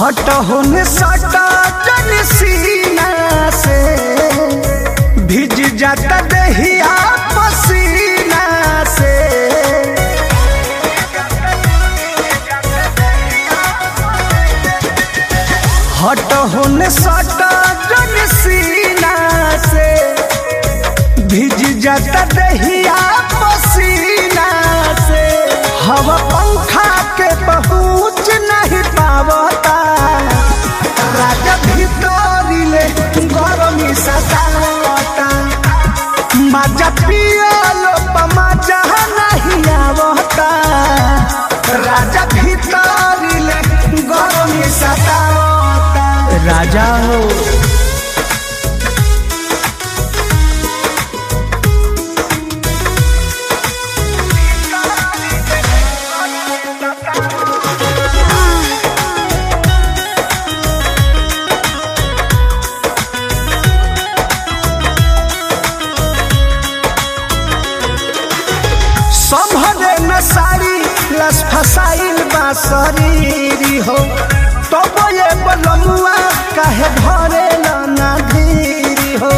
हट होने सटा जन सीना से भिज जाता दहिया पसीना से हट होने सटा जन सीना से भिज जाता दहिया पसीना से हवा पंखा के पहुँच नहीं पावता राजा भीतरी ले गरमी सतावता मजा पियलो मजा नहीं आवता राजा भीतरी ले गरमी सतावता राजा हो संभरे न साड़ी लस फसाइल बा शरीरी हो तब ये बलमुआ काहे भरे ना धीरी हो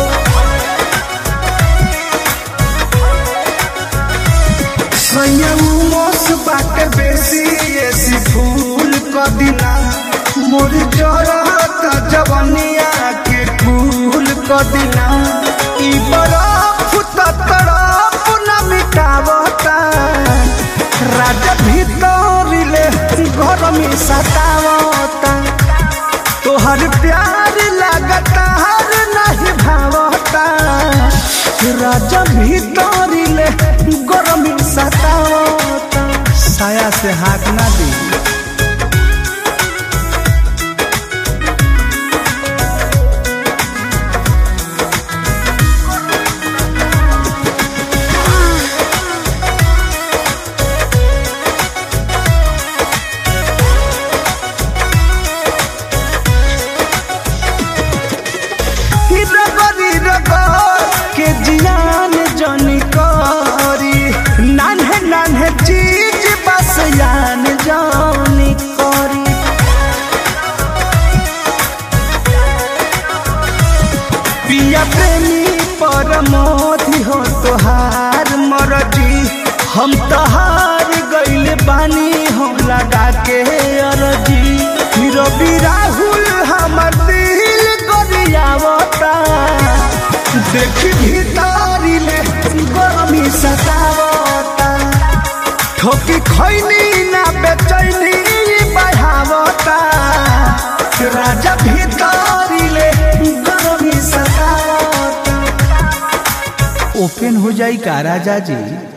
संयमोस बाटे बेसी ऐसी फूल क दिना मोर जरत जवनिया के फूल क दिना ई बरफ त तरफ न मिटावता राजा भीतरिले गरमी सतावता तोहर प्यार लगता हर नहीं भावता राजा भीतरिले गरमी सतावता साया से हाथ ना दी रगरी रगर के जियान जनी करी नान्हे नान्हे चीज बस यान जानी करी पिया प्रेमी परमोधि हो तोहार मरजी हम तहार गइल बानी हो लगा के अरजी रवि राहुल हमर दिल गरियावता देखी भीतरी ले गरमी सतावता ठोकी खैनी ना बेचैनी बढ़ावता राजा भीतरी ले गरमी सतावता ओपन हो जाई का राजा जी